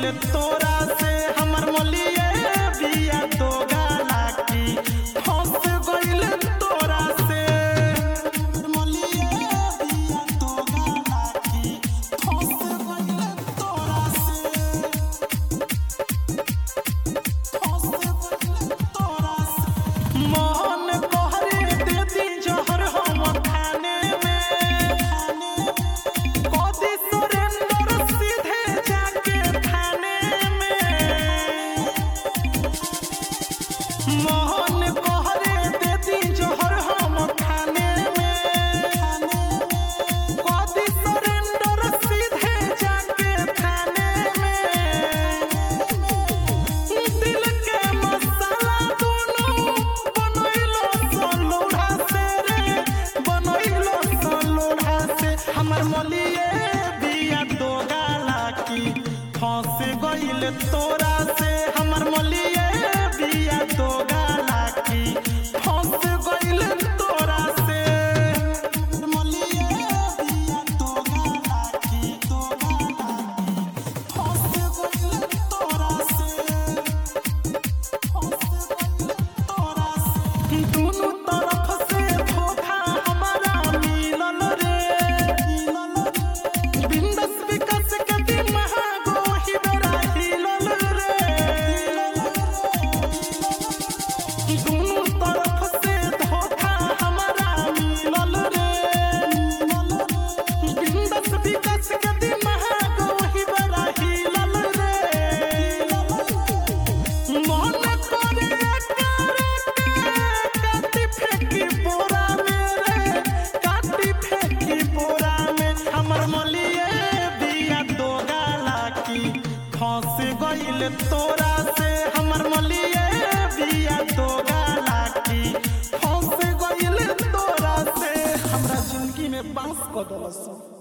गइल तोरा से हमर मोलिए बिया तो गाला की फंस गइल तोरा से मोलिए बिया तो गाला की फंस गइल तोरा से फंस गइल तोरा से मोहन कहरे दे दी जहर हम खाने में कदी सुरेंद्र सीधे जाके थाने में मोहन कहरे दे दी जहर हम खाने में कदी सुरेंद्र सीधे जाके थाने में दिल के मसाला दोनों बनैलो सलोढ़ा से रे बनैलो सलोढ़ा से हमर मोलिए बिया दो गाला की फंस गइल तोरा से हमर मोलिए बिया दो गाला की फंस गइल तोरा से मोलिए बिया दो गाला की दो गाला की फंस गइल तोरा से दुनू तरफ से धोखा हमारा मिलल रे बिंदस विकास के दिमाग ही बेरा हिलल रे दुनू तरफ से धोखा हमारा मिलल रे बिंदस विकास के दिमाग ही बेरा हिलल रे मन करे करे काटी फेंकी बोरा में रे काटी फेंकी बोरा में हमर मलिए बिया दो गाला की फंस गइल तोरा से हमर मलिए बिया दो गाला की फंस गइल तोरा से हमरा जिंदगी में बांस क दलस